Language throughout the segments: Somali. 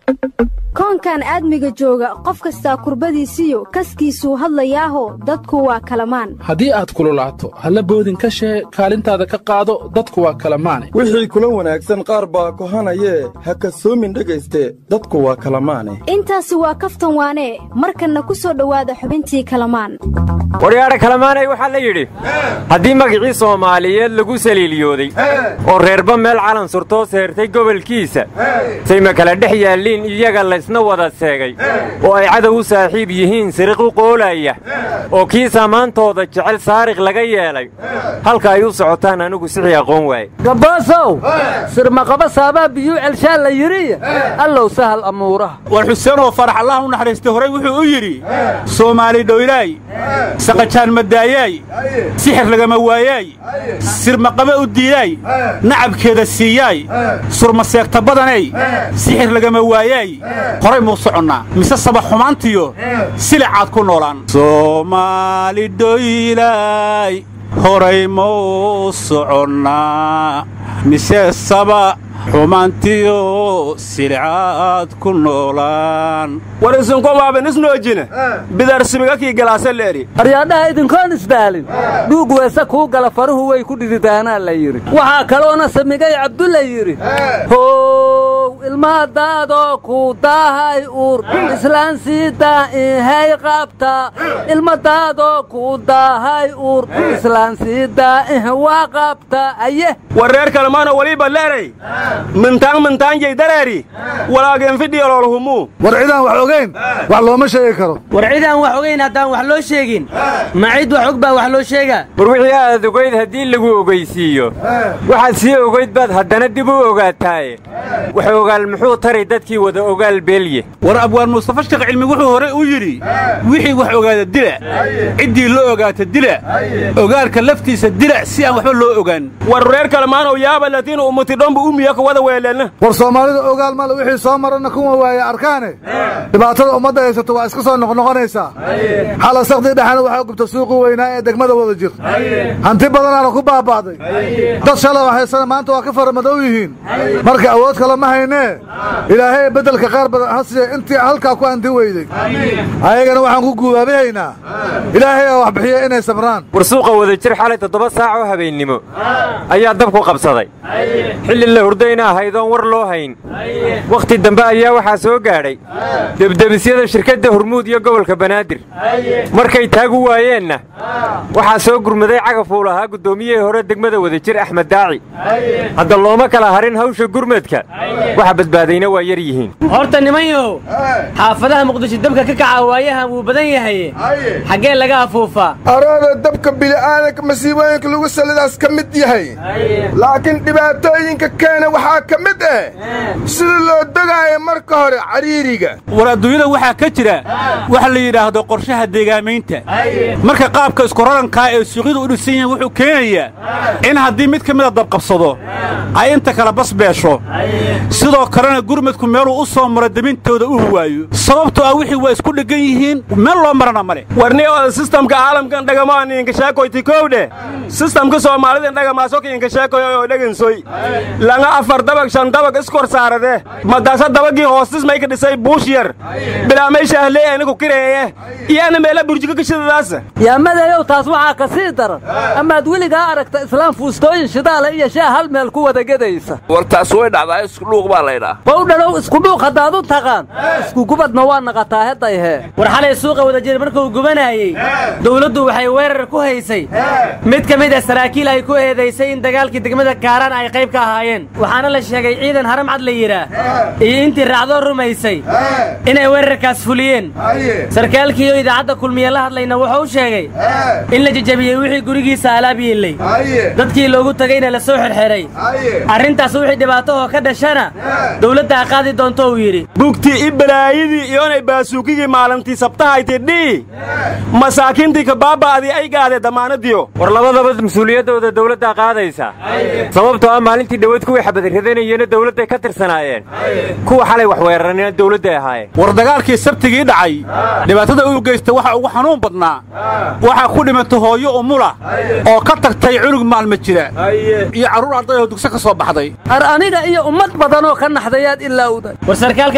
koonkan aadmiga jooga qof kastaa kurbadiisiyo kaskiisuu hadlayaaho dadku waa kalamaan haddii aad kululaato halla boodin ka shee kaalintaada ka qaado dadku waa kalamaane wixii kula wanaagsan qaar baa kohanayee ha kasoomin dhegayste dadku waa kalamaane intaasi waa kaftan waanee markanna ku soo dhowaada xubintii kalamaan waryaadha kalamaanay waxaa la yidhi haddii magicii soomaaliyeed lagu saliiliyooday oo reerba meel calan surtoo seertay gobolkiisa sayma kala dhex yaalliin iyaga laysna wada seegay oo ay cadow u saaxiib yihiin siriq u qoolaya oo kii saamaantooda jecel saariq laga yeelay halka ay u socotaan anigu sixii aqoon waaye gaboosow sirmaqaba saabaa biyuu celshaa la yidhi allow sahal amuuraha war xuseenoo farax allah u naxariistay horay wuxuu u yidhi soomaali dhoylaay saqajaan madaayaay sixir lagama waayaay sirmaqaba u diidaay nacabkeeda siiyaay surmaseegta badanay sixir lagama waayaay horay muu soconnaa mise saba xumaantiyo silicaad ku noolaan soomaali dhoylaay horay muu soconnaa mise saba xumaantiyo silicaad ku noolaan war isunko waaban isnoojine bidarsibigakii galaase leeri aryaadhaha idinkoon isdaalin dhuug weese kuu gala faruhu way ku dhididaanaa la yidhi waxaa kaloona samigay cabdulla yidhi how ilmadaadoo ku daahay uur islaan sii daa'ihay qabta ilmadaadoo ku daahay uur islaan sii daa'ih waa qabta aye war reer kalmaana waliba leeray mintaan mintaanjay dareeri walaageen fidhiyaloolhumuu war cidaan wax ogayn wax looma sheegi karo war cidaan wax ogayn haddaan wax loo sheegin ma cid wax og baa wax loo sheegaa war wixii aad ogayd haddii lagu ogaysiiyo waxaad sii ogayd baad haddana dib u ogaataaye wax ogaal muxuu taray dadkii wada ogaal beelye war abwaan mustafa sheekh cilmi wuxuu hore u yidhi wixii wax ogaada dila ciddii loo ogaata dila ogaalka laftiisa dila si aan waxba loo ogaan war reer kalmaanow yaaba latiina ummati dhomba umiya ka wada weeleenna war soomaalida ogaal male wixii soo marana kuma waaye arkaane dhibaatada ummadda haysato waa iska soo noqnoqonaysaa xala sakdii dhexena waxaa gubta suuqii weynaa ee degmada wada jir hanti badanaana ku baaba'day dad shalay haysana maanta waa ka faramadow yihiin marka awood kale ma haynee ilaahay beddelka qaar badan ha siiya intii halkaa ku hanti weyday ayagana waxaan ku guubaabihaynaa ilaahay aa wax bixiya inay sabraan war suuqa wada jir xalay toddoba saac oo habeennimo ayaa dabku qabsaday xilli la hurdayna ahaydoon war loo hayn wakhti dambe ayaa waxaa soo gaadhay debdebisyada shirkadda hormuud iyo gobolka banaadir markay taagu waayeenna waxaa soo gurmaday cagafuul ahaa guddoomiyihii hore degmada wadajir axmed daaci hadda looma kala harin hawsha gurmadka waxa badbaadayna waa yar yihiin horta nimanyahow xaafadaha muqdisho dabka ka kaca waayahan wuu badan yahaye xaggee laga afuufaa arooda dabka bili'aadanka masiibooyinka lagu salidaas ka mid yahay laakiin dhibaatooyinka keena waxaa ka mid ah sida loo dogaayo marka hore cariiriga war adduunyada waxaa ka jira waxa la yidhaahdo qorshaha deegaamaynta marka qaabka iskurarankaa ee suuqyadu u dhisan yahin wuxuu keenayaa in haddii mid ka mida dabqabsado ay inta kale bas beesho sidoo kalena gurmadku meeluu u soo maro debintooda u huwaayo sababtoo ah wixii waa isku dheggan yihiin meel loo marana ma leh warni oo sistamka caalamkan dhagamaan inka sheekoyti kowdhe sistamka soomaalida dhagamaasoka inka sheekoy oo dhegansoy langa afar dabag shan dabag iskor saarade madaasa dabagii hoostis mayka dhisay buush yar bilaamay shaahley anigu kireeye iyana meela burjika gashidadaasa yaa madayow taas waxaa ka sii daran amaad weligaa aragta islaam fuustooyin shidaala iyo shaa hal meel ku wada gedaysa war taas way dhacdaa iskudhuuq baa laydhaa bawdhalow iskudhuuq haddaad u taqaan iskugubadna waa naqataa heddayhee war xalay suuqa wadajir markuu gubanaayey dawladdu waxay weerar ku haysay mid ka mid a saraakiil ay ku eedaysay in dagaalkii degmada kaaraan ay qayb ka ahaayeen waxaana la sheegay ciidan haram cad la yidhaah iyo intii raacdoo rumaysay inay weerarkaas fuliyeen sarkaalkiioo idaacadda kulmiye la hadlayna wuxuu sheegay in la jejabiyey wixii gurigiisa alaab yiillay dadkii loogu tegayna la soo xerxeray arrintaas wixii dhibaatahoo ka dhashana dawladda a qaadi doonto uu yidhi bugtii i balaayadii iyonay baasuukigii maalintii sabtahayti dhii masaakiintii kabaaba'dii ay gaadee damaanadiyo war labadaba mas-uuliyaddooda dawladdaa qaadaysa sababtoo ah maalintii dhawad kuwii xabadiradanayena dawladday ka tirsanaayeen kuwa xalay wax weerarana dawladday ahaayeen war dagaalkii sabtigii dhacay dhibaatada uu geysta waxa ugu xanuun badnaa waxaa ku dhimatay hooyo umula oo ka tagtay cunug maalma jira iyo carruur arday oo dugse ka soo baxday ar aniga iyo ummad badanoo ka naxdayaad ilaawday war sarkaalka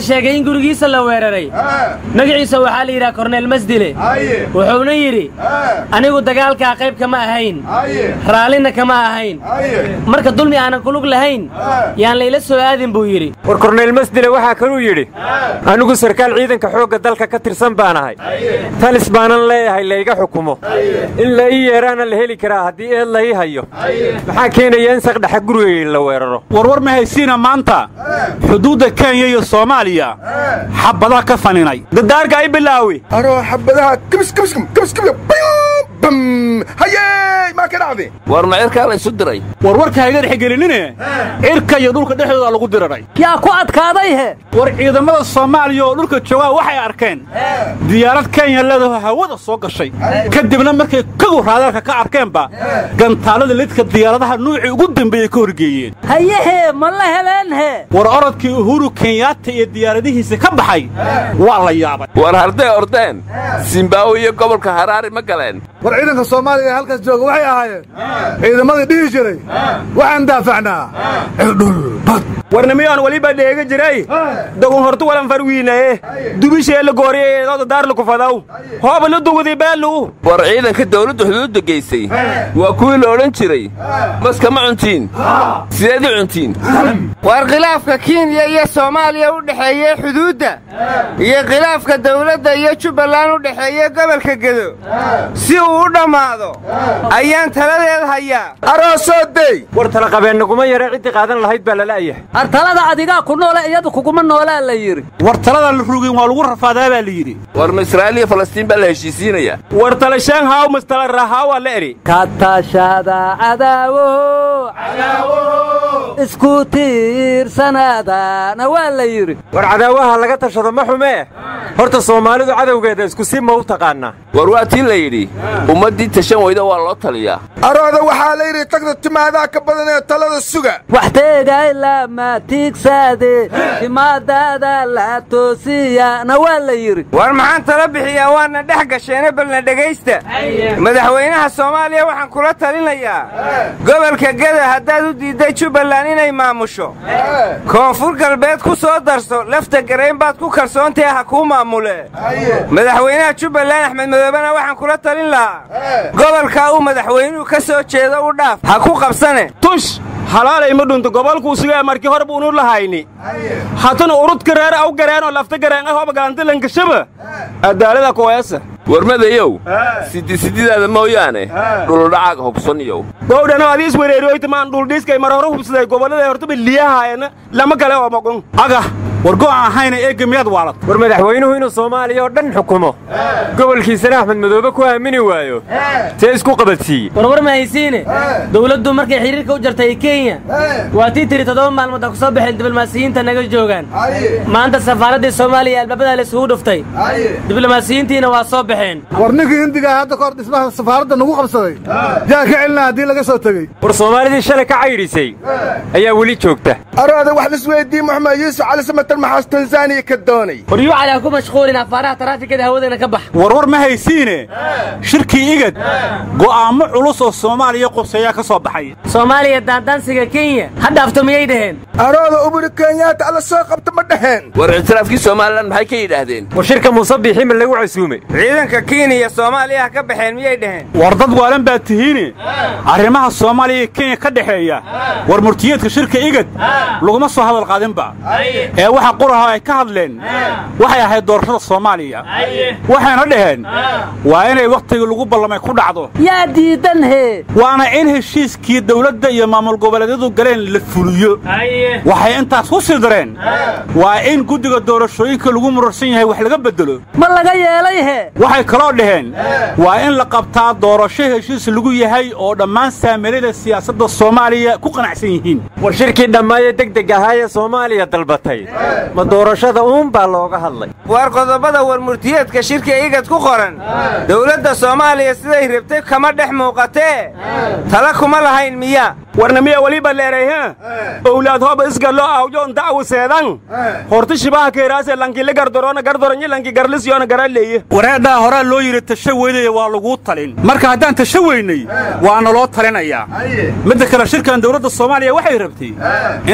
sheegay in gurigiisa la weeraray magaciisa waxaa la yidhaha korneel masdile wuxuuna yidhi anigu dagaalkaa qayb kama ahayn raallina kama ahayn marka dulmi aanan kulug lahayn yaan layla soo aadin buu yidhi war korneyl masdile waxaa kaluu yidhi anigu sarkaal ciidanka xoogga dalka ka tirsan baan ahay talis baanan leeyahay layga xukumo in la ii yeeraana la heli karaa haddii eed la ii hayo maxaa keenaya in saqdhexa gurigay la weeraro warwar ma haysiina maanta xuduudda kenya iyo soomaaliya xabadaha ka faninay dadaarka ay bilaawi aroo xabadaha kibis kibis kibis kibis bam hayey maa ka dhacday war ma cirkaa la isu diray warwarka hayga dhexgelinine cirka iyo dhulka dhexdooda lagu diraray yaa ku adkaaday he war ciidamada soomaaliya oo dhulka joogaa waxay arkeen diyaarad kenya leedaho hawada soo gashay kadibna markay kagu raadaarka ka arkeenba gantaalada lidka diyaaradaha nuucii ugu dambeeyey ka horgeeyeen hayehee ma la heleen he war orodkii uhuru kenyaata iyo diyaaradihiisa ka baxay waa la yaabay war hadday ordeen zimbaawe iyo gobolka haraari ma galeen war ciidanka soomaaliya ee halkaas jooga waxay ahaayeen ciidamadii dhihi jiray waxaan daafacnaa cirdhul bad warnimiyaan weliba dheega jiray dogon hortu walan farwiinaye dubishee la gooriyeedooda daar la kufadaw hooba la dugudi beelu war ciidanka dawladdu xuduudda geysay waa kuwii la odhan jiray maska ma cuntiin sideed u cuntiin war khilaafka kenya iyo soomaaliya u dhexeeye xuduudda iyo khilaafka dawladda iyo jubbaland u dhexeeye gobolka gedo si uu u dhammaado ayaan taladeed hayaa aroosoo dey war talaqabeennaguma yare ciddii qaadan lahayd baa lala'yahay artalada adigaa ku noole iyadu kuguma noolaa la yidhi war taladan la rugin waa lagu rafaadaa baa la yidhi war ma israa'iil iyo falastiin baa la heshiisiinaya war talashaan haaw mastala rahaawa la eri ka tashada cadaawo isku tiirsanaadaana waa la yidhi war cadaawaha laga tashado ma xumee horta soomaalidu cadowgeeda isku si ma u taqaannaa war waa tii la yidhi ummaddii tashan weyda waa loo taliyaa arooda waxaa la yidhi tagda timaadaa ka badan ee talada suga wax teegay lama tiigsaade timaadaada la toosiyana waa la yidhi war maxaan tala bixiyaa waana dhex gasheene balna dhegaysta madaxweynaha soomaaliya waxaan kula talinayaa gobolka geda haddaad u diidday jubbaland inay maamusho koonfur galbeed ku soo darso lafta garayn baad ku kalsoontahe ha kuu maamule madaxweynaha jubbaland axmed madoobena waxaan kula talin lahaa gobolkaa uu madaxweynuhu ka soo jeedo u dhaaf ha ku qabsane tush halaalay ma dhunto gobolkuu sugaa markii hore buunu lahayni hatuna urudka reer aw gareen oo lafta gareen ah hooba galanta lankashaba adaalada kuweesa warmadayow sidisididaada mooyaane dhuludhacaaga hubsaniyow gowdhano adii iswereeriyoytamaan dhuldhiiskay mar hore hubsaday gobollada hortaba liyahaayana lama kale oo moqon aga war go'an ahayna eegga miyaad waalat war madaxweynuhu inuu soomaaliya oo dhan xukumo gobolkiisana axmed madoobe ku aamini waayo see isku qabadsiiye warwar ma haysiine dawladdu markay xidhiirka u jartay kenya waa tii tiri toddoba maalmood ha ku soo baxeen diblomaasiyiinta naga joogaan maanta safaaraddii soomaaliya albaabada la isugu dhuftay diblomaasiyiintiina waa soo baxeen war ninkii hindigaa hadda kahor dhismaha safaaradda nagu qabsaday yaa ka celina haddii laga soo tegey war soomaalidii shalay ka caydhisay ayaa weli joogta arooda wax lisweydii moxamed yuusuf cali samatar maxaas tanzaniya ka doonay waryuu cali ha ku mashquulin afaaraha taraafikada hawadeena ka bax warwar ma haysiine shirkii igad go'aammo culus oo soomaaliya quseeyaa ka soo baxay soomaaliya daandaansiga kenya ha dhaafto miyay dhaheen arooda uburi kenyaata alla soo qabta ma dhaheen war ictiraafkii somalilan maxay ka yidhaahdeen war shirka muuse biixi ma lagu casuumay ciidanka kenya soomaaliya ha ka baxeen miyay dhaheen war dad waalan baa tihiine arrimaha soomaaliya iyo kenya ka dhexeeya war murtiyeedka shirka igad laguma soo hadal qaadinba ee waxa quraha ay ka hadleen waxay ahayd doorashada soomaaliya waxayna dhaheen waa inay wakhtigii lagu ballamay ku dhacdo yaa diidan hee waana in heshiiskii dawladda iyo maamul goboleedyadu galeen la fuliyo waxay intaas ku sii dareen waa in guddiga doorashooyinka lagu murarsan yahay wax laga beddelo ma laga yeelay hee waxay kaloo dhaheen waa in la qabtaa doorasho heshiis lagu yahay oo dhammaan saamilada siyaasadda soomaaliya ku qanacsan yihiin war shirkii dhammaaye degdeg ahaa ee soomaaliya dalbatay ma doorashada uun baa looga hadlay war qodobada war murtiyeedka shirka igad ku qoran dawladda soomaaliya siday rabtay kama dhex muuqatee tala kuma lahayn miya warnamiya weliba leeray ha owlaad hooba isgallo awjoon da'wu seedan horti shibaha keeraase lankile gardorona gardoronyi lanki garlisyoona garaleeye wareedhaa horaa loo yidhi tasho weydaya waa laguu talin marka haddaan tasho weynay waana loo talinayaa midda kale shirkan dawladda soomaaliya waxay rabtay in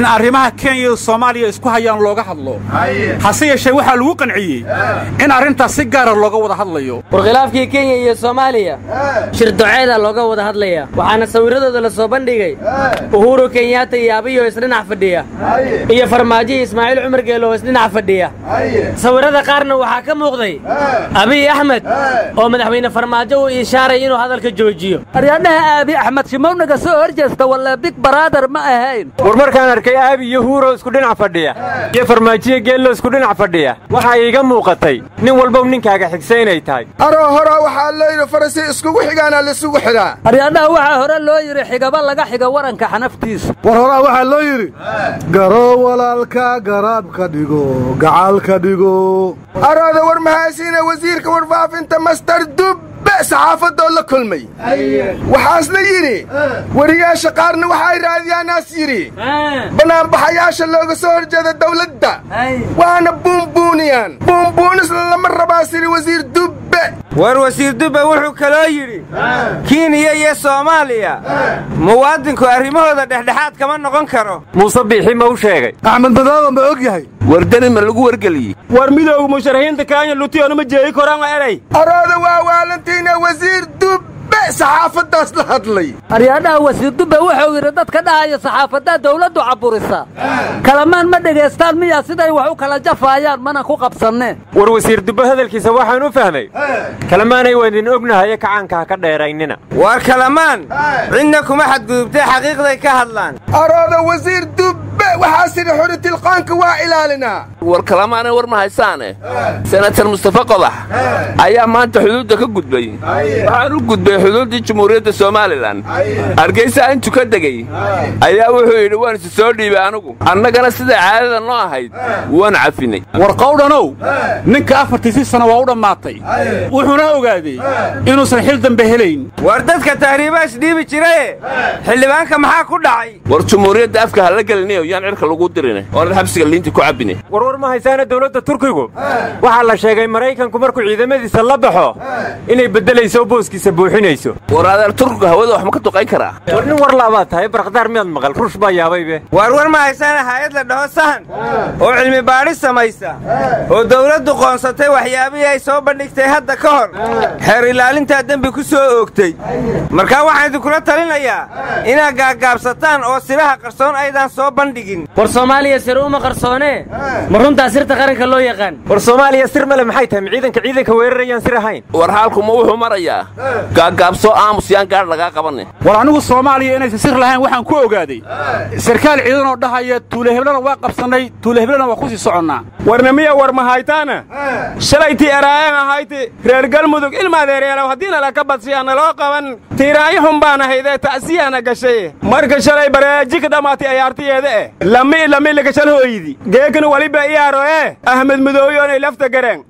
arrimaha kenya iyo soomaaliya isku hayaan looga hadlo hase yeeshee waxaa lagu qanciyey in arrintaas si gaara looga wada hadlayo war khilaafkii kenya iyo soomaaliya shir doceeda looga wada hadlaya waxaana sawirradooda la soo bandhigay uhuru kenyaata iyo abiyo isdhinac fadhiya iyo farmaajo iyo ismaaciil cumar geelo oo isdhinac fadhiya sawirrada qaarna waxaa ka muuqday abiy axmed oo madaxweyne farmaajo uu ishaaray inuu hadalka joojiyo aryadhaha aabi axmed shimownaga soo hor jeesta walla big baraader ma ahayn war markaan arkay aabi iyo huuro isku dhinac fadhiya iyo farmaajiyo geello isku dhinac fadhiya waxaa iiga muuqatay nin walbow ninkaaga xigsa inay tahay aroo horaa waxaa layidhi farasi iskugu xigaana laysugu xidhaa aryadhaha waxaa hore loo yidhi xigaba laga xiga waranka xanaftiisa war horaa waxaa loo yidhi garoo walaalka garaabka dhigo gacalka dhigo arooda war mahaysiina wasiirka warfaafinta master dubbe saxaafadoo la kulmay waxaasna yidhi wariyaasha qaarna waxay raadiyaanaas yidhi bannaanbaxayaasha looga soo horjeeda dawladda waana buunbuuniyaan buunbuunisna lama rabaas yidhi wasiir dubbe war wasiir dubbe wuxuu kaloo yidhi kiniya iyo soomaaliya muwaadinku arrimahooda dhexdhexaad kama noqon karo muuse biixi ma u sheegay axmed madooba ma og yahay wardani ma lagu wargeliyey war midowga musharaxiinta kenya lutiyoona ma jeegi koraan waa eray arooda waa waalantiina wasiir dubbe saxaafaddaas la hadlay aryadhaha wasiir dubbe wuxuu yidhi dadka dhahaya saxaafaddaa dawladdu cabburisa kalamaan ma dhegaystaan miyaa siday wax u kala jafaayaan mana ku qabsanneen war wasiir dubbe hadalkiisa waxaan u fahmay kalamaanay waa idin ognahaye kacaanka ha ka dheeraynina war kalamaan cidna kuma xadgudubtee xaqiiqday ka hadlaan arooda wasiir dubbe waxaa sidhi xuritilqaanka waa ilaalinaa war kalamaanay war ma haysaane senatar mustafa qodax ayaa maanta xuduudda ka gudbay waxaan u gudbay xuduuddii jumhuuriyadda somalilan hargaysa intuu ka degey ayaa wuxuu yidhi waan isu soo dhiibay anugu annagana siday caadada noo ahayd waan cafinay war qawdhanow ninka afartiisii sana waa u dhammaatay wuxuuna ogaaday inuusan xil dambe helayn war dadka tahriibaash dhiibi jiraye xildhibaanka maxaa ku dhacay war jumhuuriyadda afka ha la gelinayo yaan cirka lagu dirine oonan xabsiga liinta ku cabbine war war ma haysaana dawladda turkigu waxaa la sheegay maraykanku markuu ciidamadiisa la baxo inay beddelayso booskiisa buuxinayso war adeer turkigu hawada wax ma ka duqayn karaa war nin war laabaad tahay barqdaar miyaad maqal ruush baa yaabaybe war war ma haysaana haayad la dhaho sahan oo cilmi baadhis samaysa oo dawladdu qoonsatay waxyaabihii ay soo bandhigtay hadda ka hor xeer ilaalintaa dembi ku soo oogtay markaa waxaan idinkula talinayaa inaad gaaggaabsataan oo siraha qarsoon aydaan soo bandhigin war soomaaliya sir uma qarsoonee ma runtaa sirta qaranka loo yaqaan war soomaaliya sir male maxay tahay ma ciidanka ciidanka weerarayaan sir ahayn war haalkuma wuxuu marayaa gaaggaabsoo aamus yaan gaadh lagaa qabanne war anigu soomaaliya inaysan sir lahayn waxaan ku ogaaday sarkaal ciidanoo dhahaya tuule heblana waa qabsannay tuule heblana waa ku sii soconnaa warnamiya war mahaytaana shalaytii eraayan ahayti reer galmudug ilmaadeereelaw haddiina laka badsiyaana loo qaban tiiraayo xun baan ahaydee ta'siyaana gashay marka shalay bareeji ka dhammaatay ayaartiyeeda eh lami lami lakashal hooyidi geekana waliba iyaaro ee ahmed mudooyo onay lafta gareen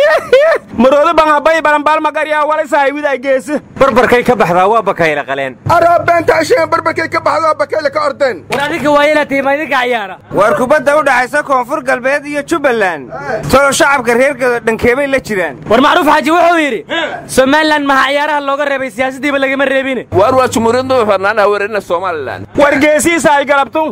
maroodo banhabay balanbaalmagaryaa walasahay widay geesi barbarkay ka baxdaa waa bakayle qaleen aroo beenta asheen barbarkay ka baxdoo bakayle ka ordeen war adinka waa inaad tiima idinka cayaara war kubadda u dhaxaysa koonfur galbeed iyo jubbaland tolo shacabka reer gado dhankeebay la jiraan war macruuf xaaji wuxuu yidhi somalilan maha ciyaaraha looga reebay siyaasaddiiba lagama reebine waar waa jumhuuriyad madax bannaan haweerarina somalilan war geesiisa ay galabtu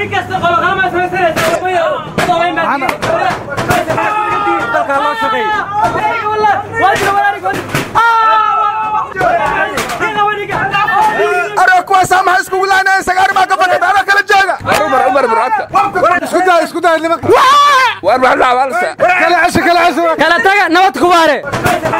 dalkaa loo shaqeey aroo kuwaasaa maxay iskugu laanayen sagaari baa ka fakata anoo kala jooga umar umar burcadka isku daa isku daa nimanka waar maxaa dhacbaalsa kala cesho kala cesho kala taga nabad kubaare